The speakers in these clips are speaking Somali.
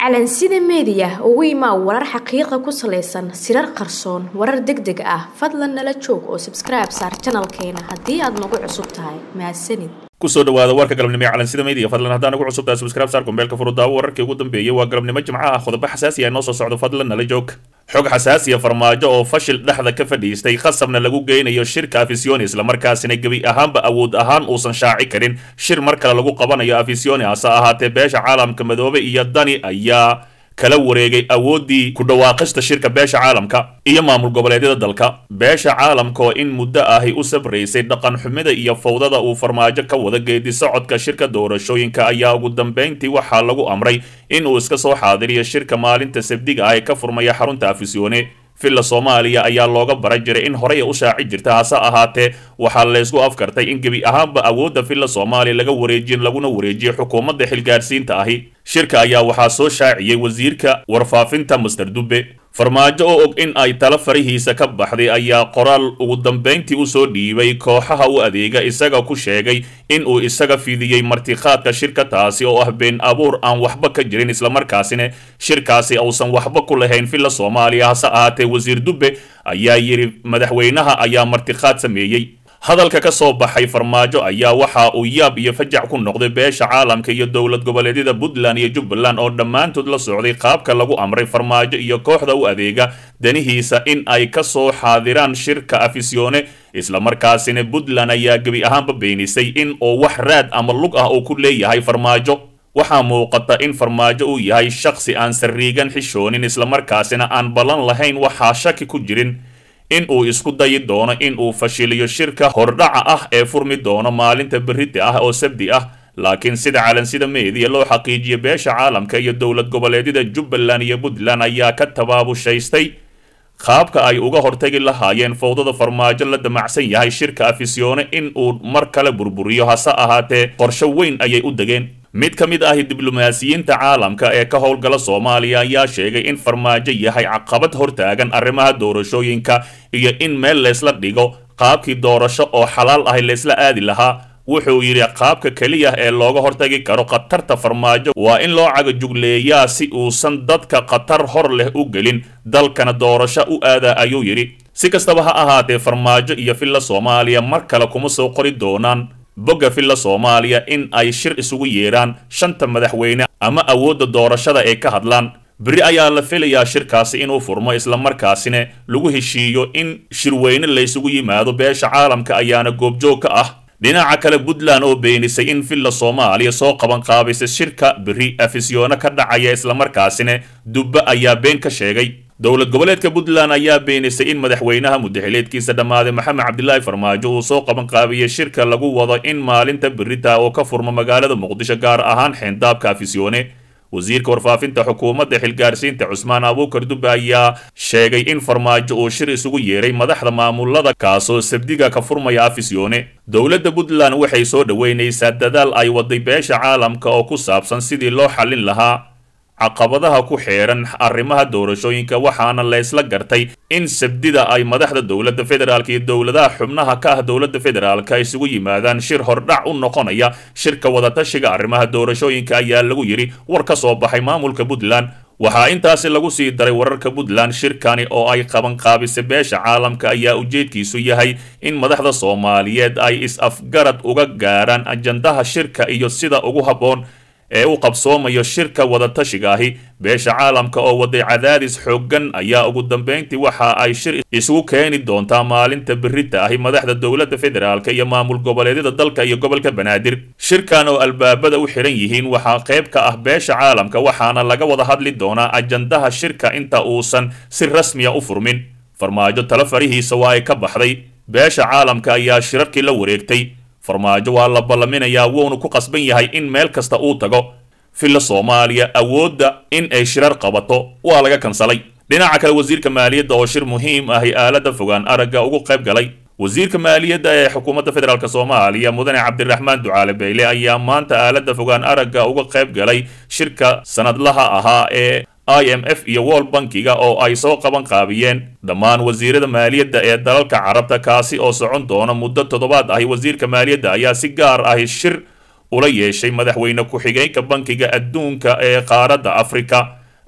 calansida meediya ugu imaa warar xaqiiqa ku salaysan sirar qarsoon warar deg deg ah fadlan nala joog oo sabskribe saar janalkeena haddii aad nagu cusub tahay mahadsanid kusoo dhawaada warka galabnimo ee calansida media fadlan haddaan ugu cusub tahay subscribe saar kumbeelka furudaawo wararkii ugu dambeeyay waa galabnimo jimco ah qodobo xasaasi ah inoo soo socdo fadlan nala joog xog xasaasiya farmaajo oo fashil dhexda ka fadhiistay khasabna lagu geynayo shirka afisyooni islamarkaasina gebi ahaanba awood ahaan uusan shaaci karin shir mar kale lagu qabanayo afisyooni hase ahaatee beesha caalamka madoobe iyo dani ayaa kala wareegay awooddii ku dhawaaqista shirka beesha caalamka iyo maamul goboleedyada dalka beesha caalamka oo in muddo ahi u sabraysay dhaqan xumida iyo fawdada uu farmaajo ka wada geedi socodka shirka doorashooyinka ayaa ugu dambayntii waxaa lagu amray in uu iska soo xaadiriyo shirka maalinta sabdiga ah ee ka furmaya xarunta afisyoone villa soomaaliya ayaa looga bara jiray in horey u shaaci jirta hase ahaatee waxaa laysku afkartay in gebi ahaanba awoodda villa soomaaliya laga wareejin laguna wareejiyo xukuumadda xilgaadhsiinta ahi shirka ayaa waxaa soo shaaciyey wasiirka warfaafinta master dube farmaajo oo og in ay tala farihiisa ka baxday ayaa qoraal ugu dambayntii usoo dhiibay kooxaha u adeega isaga ku sheegay in uu isaga fidiyey martikhaadka shirka taasi oo ah been abuur aan waxba ka jirin islamarkaasina shirkaasi uusan waxba ku lahayn villa soomaaliya hase ahaatee wasiir dube ayaa yidhi madaxweynaha ayaa martikhaad sameeyey hadalka ka soo baxay farmaajo ayaa waxa uu yaab iyo fajac ku noqday beesha caalamka iyo dowlad goboleedyada puntland iyo jubbaland oo dhammaantood la socday qaabka lagu amray farmaajo iyo kooxda u adeega danihiisa in ay ka soo xaadiraan shirka afisyoone islamarkaasina puntland ayaa gebi ahaanba beenisay in oo wax raad ama lug ah uu ku leeyahay farmaajo waxaa muuqata in farmaajo uu yahay shakhsi aan sariigan xishoonin islamarkaasina aan ballan lahayn waxaa shaki ku jirin in uu isku dayi doono in uu fashiliyo shirka hordhaca ah ee furmi doono maalinta berrita ah oo sabdi ah laakiin sida calansida meediya loo xaqiijiya beesha caalamka iyo dowlad goboleedyada jubbaland iyo puntland ayaa ka tabaabushaystay qaabka ay uga hortagi lahaayeen fowdada farmaajo la damacsan yahay shirka afisyoone in uu mar kale burburiyo hase ahaatee qorsho weyn ayay u degeen mid ka mid ahi diblomaasiyiinta caalamka ee ka howlgala soomaaliya ayaa sheegay in farmaajo yahay caqabad hortaagan arrimaha doorashooyinka iyo in meel laysla dhigo qaabkii doorasho oo xalaal ahi laysla aadi lahaa wuxuu yidhi qaabka keliya ee looga hortagi karo khatarta farmaajo waa in loo cagajugleeyaa si uusan dadka khatar hor leh u gelin dalkana doorasho u aadaa ayuu yidhi si kastaba ha ahaatee farmaajo iyo villa soomaaliya mar kale kuma soo qori doonaan bogga villa soomaaliya in ay shir isugu yeedhaan shanta madaxweyne ama awoodda doorashada ee ka hadlaan beri ayaa la filayaa shirkaasi inuu furmo islamarkaasina lagu heshiiyo in shirweyne laysugu yimaado beesha caalamka ayaana goobjoog ka ah dhinaca kale puntland oo beenisay in villa soomaaliya soo qaban qaabaysa shirka beri afisyoone ka dhacaya islamarkaasina dubbe ayaa been ka sheegay dowlad goboleedka puntland ayaa beenisay in madaxweynaha mudaxileedkiisa dhammaaday maxamed cabdilaahi farmaajo uu soo qaban qaabiyey shirka lagu wado in maalinta berita oo ka furmo magaalada muqdisho gaar ahaan xeendaabka afisyoone wasiirka warfaafinta xukuumadda xilgaarsiinta cusmaan abuukar dube ayaa sheegay in farmaajo uu shir isugu yeeray madaxda maamulada kaasoo sabdiga ka furmaya afisyoone dowladda puntland waxay soo dhoweynaysaa dadaal ay waday beesha caalamka oo ku saabsan sidii loo xallin lahaa caqabadaha ku xeeran arrimaha doorashooyinka waxaana laysla gartay in sabdida ay madaxda dowladda federaalk iyo dowladaha xubnaha ka ah dowladda federaalka isugu yimaadaan shir hordhac u noqonaya shirka wadatashiga arrimaha doorashooyinka ayaa lagu yidhi war ka soo baxay maamulka puntland waxaa intaasi lagu sii daray wararka puntland shirkani oo ay qaban qaabisay beesha caalamka ayaa ujeedkiisu yahay in madaxda soomaaliyeed ay is-afgarad uga gaarhaan ajandaha shirka iyo sida ugu habboon ee u qabsoomayo shirka wadatashiga ahi beesha caalamka oo waday cadaadis xooggan ayaa ugu dambayntii waxa ay shir isugu keeni doontaa maalinta berita ahi madaxda dowladda federaalka iyo maamul goboleedyada dalka iyo gobolka banaadir shirkan oo albaabada u xiran yihiin waxaa qayb ka ah beesha caalamka waxaana laga wada hadli doonaa ajandaha shirka inta uusan si rasmiya u furmin farmaajo talo farihiisa waa ay ka baxday beesha caalamka ayaa shirarkii la wareegtay farmaajo waa la ballaminayaa wuuna ku qasban yahay in meel kasta uu tago villa soomaaliya awoodda in ay shirar qabato waa laga kansalay dhinaca kale wasiirka maaliyadda oo shir muhiim ahi aaladda fogaan aragga ugu qayb galay wasiirka maaliyadda ee xukuumadda federaalk soomaaliya mudane cabdiraxmaan ducaale beyle ayaa maanta aaladda fogaan aragga uga qayb galay shirka sanadlaha ahaa ee i m f iyo world bankiga oo ay soo qaban qaabiyeen dhammaan wasiirada maaliyadda ee dalalka carabta kaasi oo socon doona muddo toddobaad ahi wasiirka maaliyadda ayaa si gaar ahi shir ula yeeshay madaxweyne ku-xigeenka bankiga adduunka ee qaaradda afrika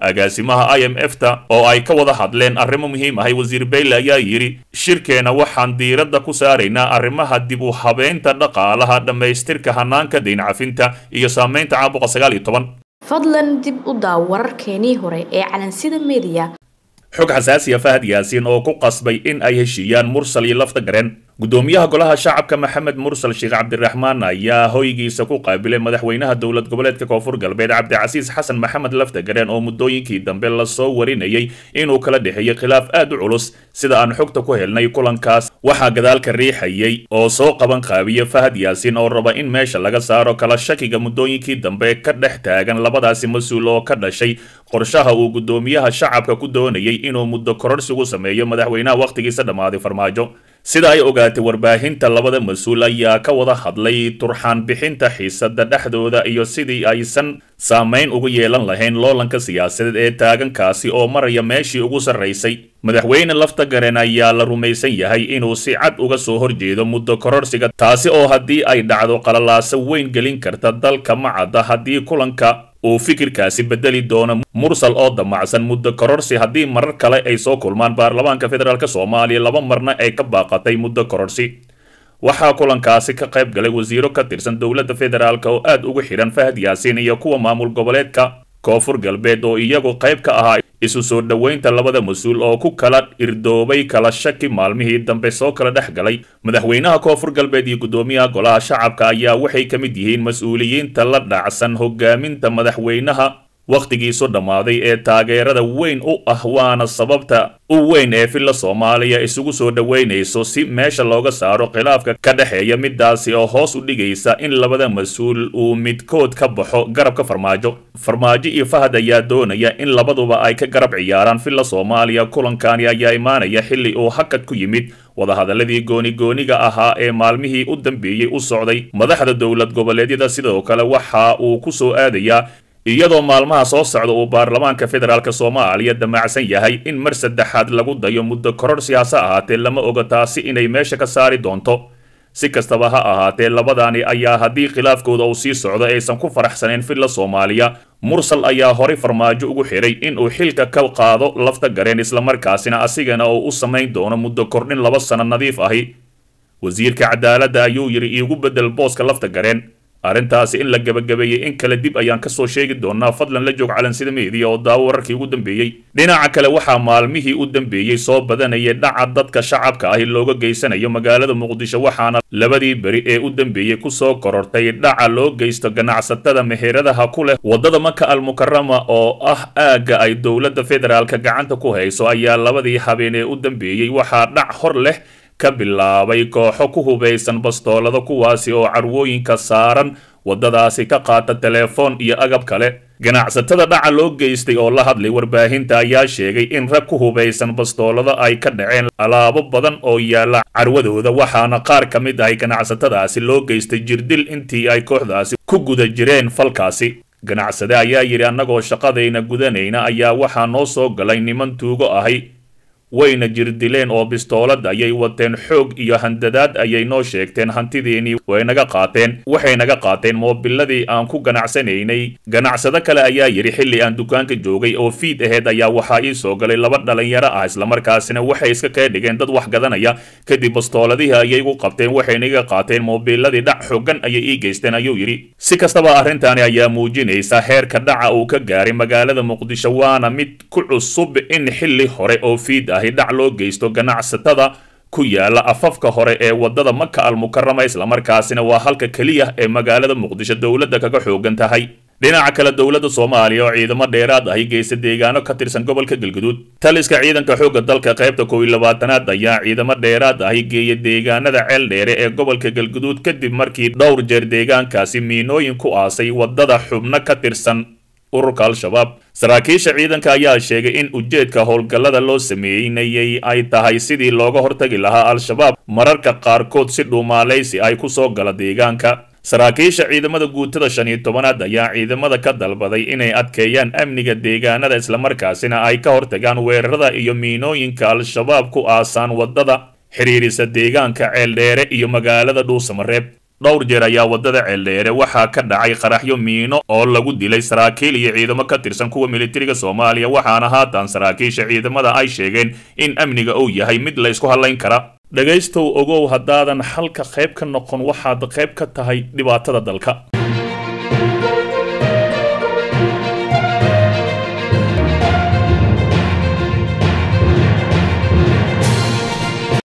agaasimaha i m f ta oo ay ka wada hadleen arrimo muhiim ahay wasiir bayle ayaa yidhi shirkeena waxaan diiradda ku saaraynaa arrimaha dib u habeynta dhaqaalaha dhammaystirka hanaanka dayn cafinta iyo saamaynta caabuqa sagaal iyo toban fadlan dib u daaw wararkeenii hore ee calansida mediya xog xasaasiya fahad yaasiin oo ku qasbay in ay heshiiyaan mursal iyo lafta gareen gudoomiyaha golaha shacabka maxamed mursal sheekh cabdiraxmaan ayaa hoygiisa ku qaabilay madaxweynaha dowlad goboleedka koonfur galbeed cabdicasiis xasan maxamed lafta gareen oo muddooyinkii dambe lasoo warinayay inuu kala dhexeeyey khilaaf aad u culus sida aan xogta ku helnay kulankaas waxaa gadaalka riixayay oo soo qaban qaabiya fahad yaasiin oo raba in meesha laga saaro kala shakiga muddooyinkii dambe ka dhex taagan labadaasi mas-uul oo ka dhashay qorshaha uu gudoomiyaha shacabka ku doonayay inuu muddo kororsigu sameeyo madaxweynaha wakhtigiisa dhammaaday farmaajo sida ay ogaatay warbaahinta labada mas-uul ayaa ka wada hadlay turxaan bixinta xiisada dhexdooda iyo sidii aysan saamayn ugu yeelan lahayn loolanka siyaasadeed ee taagankaasi oo maraya meeshii ugu sarraysay madaxweyne lafta garen ayaa la rumaysan yahay inuu si cad uga soo horjeedo muddo kororsiga taasi oo haddii ay dhacdo qalalaaso weyn gelin karta dalka macadda haddii kulanka uu fikirkaasi bedeli doono mursal oo damacsan muddo kororsi haddii marar kale ay soo kulmaan baarlamaanka federaalk soomaaliya laba marna ay ka baaqatay muddo kororsi waxaa kulankaasi ka qayb galay wasiiro ka tirsan dowladda federaalk oo aad ugu xidhan fahad yaasiin iyo kuwa maamul goboleedka koonfur galbeed oo iyagu qayb ka ahaa isu soo dhoweynta labada mas-uul oo ku kala irdoobay kala shaki maalmihii dambe soo kala dhex galay madaxweynaha koonfur galbeed iyo guddoomiyaha golaha shacabka ayaa waxay ka mid yihiin mas-uuliyiinta la dhacsan hogaaminta madaxweynaha wakhtigiisu dhammaaday ee taageerada weyn u ah waana sababta u weyn ee filla soomaaliya isugu soo dhoweynayso si meesha looga saaro khilaafka ka dhexeeya midaasi oo hoos u dhigaysa in labada mas-uul uu midkood ka baxo garabka farmaajo farmaajo iyo fahad ayaa doonaya in labaduba ay ka garab ciyaaraan filla soomaaliya kulankani ayaa imaanaya xilli uu hakad ku yimid wadahadaladii gooni-gooniga ahaa ee maalmihii u dambeeyey u socday madaxda dowlad goboleedyada sidoo kale waxa uu ku soo aadayaa iyadoo maalmaha soo socda uu baarlamaanka federaalk soomaaliya damacsan yahay in mar saddexaad lagu dayo muddo koror siyaase ahaatee lama oga taasi inay meesha ka saari doonto si kastaba ha ahaatee labadaani ayaa haddii khilaafkooda uu sii socdo aysan ku faraxsanayn filla soomaaliya mursal ayaa horay farmaajo ugu xiray inuu xilka ka qaado lafta gareen islamarkaasina asigana oo u samayn doono muddo kordhin laba sano nadiif ahi wasiirka cadaaladda ayuu yidhi iigu beddel booska lafta gareen arrintaasi in la gebagabeeyey in kale dib ayaan kasoo sheegi doonaa fadlan la joog calansida meediya oo daawo wararkii ugu dambeeyey dhinaca kale waxaa maalmihii u dambeeyey soo badanayay dhaca dadka shacabka ahi looga geysanayo magaalada muqdisho waxaana labadii beri ee u dambeeyey kusoo korortay dhaca loo geysto ganacsatada meheradaha ku leh waddada maka almukarama oo ah aagga ay dowladda federaalka gacanta ku hayso ayaa labadii habeen ee u dambeeyey waxaa dhac hor leh ka bilaabay kooxo ku hubaysan bastoolada kuwaasi oo carwooyinka saaran waddadaasi ka qaata telefoon iyo agab kale ganacsatada dhaca loo geystay oo la hadlay warbaahinta ayaa sheegay in rag ku hubaysan bastoolada ay ka dhaceen alaabo badan oo yaalla carwadooda waxaana qaar ka mid ahay ganacsatadaasi loo geystay jirdil intii ay kooxdaasi ku guda jireen falkaasi ganacsade ayaa yidhi annagoo shaqadayna gudanayna ayaa waxaa noo soo galay niman tuugo ahay wayna jirdileen oo bistoolad ayay wateen xoog iyo handadaad ayay noo sheegteen hantidiinii way naga qaateen waxay naga qaateen moobiladii aan ku ganacsanaynay ganacsado kale ayaa yidhi xilli aan dukaanka joogay oo fiid aheyd ayaa waxaa ii soo galay laba dhalinyaro ah islamarkaasina waxay iska kee dhigeen dad wax gadanaya kadib bastooladihii ayay gu qabteen waxayna iga qaateen moobiladii dhac xoogan ayay ii geysteen ayuu yidhi si kastaba arrintaani ayaa muujinaysa heerka dhaca uu ka gaaray magaalada muqdisho waana mid ku cusub in xilli hore oo fiid ah dhac loo geysto ganacsatada ku yaala afafka hore ee waddada maka almukarama islamarkaasina waa halka keliya ee magaalada muqdisho dowladda kaga xoogan tahay dhinaca kale dowladda soomaaliya oo ciidamo dheeraad ahi geysta deegaano ka tirsan gobolka galguduud taliska ciidanka xoogga dalka qaybta kow iyo labaatanaad ayaa ciidamo dheeraad ahi geeya deegaanada ceel dheere ee gobolka galguduud kadib markii dhowr jeer deegaankaasi miinooyin ku aasay waddada xubno ka tirsan ururka al-shabaab saraakiisha ciidanka ayaa sheegay in ujeedka howlgallada loo sameeynayay ay tahay sidii looga hortagi lahaa al-shabaab mararka qaarkood si dhuumaalaysi ay ku soo gala deegaanka saraakiisha ciidamada guutada shan iyo tobanaad ayaa ciidamada ka dalbaday inay adkeeyaan amniga deegaanada islamarkaasina ay ka hortagaan weerarada iyo miinooyinka al-shabaab ku aasaan waddada xidhiirisa deegaanka ceeldheere iyo magaalada dhuusamareeb dhowr jeer ayaa waddada ceeldheere waxaa ka dhacay qaraxyo miino oo lagu dilay saraakiil iyo ciidamo ka tirsan kuwa militariga soomaaliya waxaana haatan saraakiisha ciidamada ay sheegeen in amniga uu yahay mid la isku hadlayn kara dhegaystow ogow haddaadan xalka qayb ka noqon waxaad qayb ka tahay dhibaatada dalka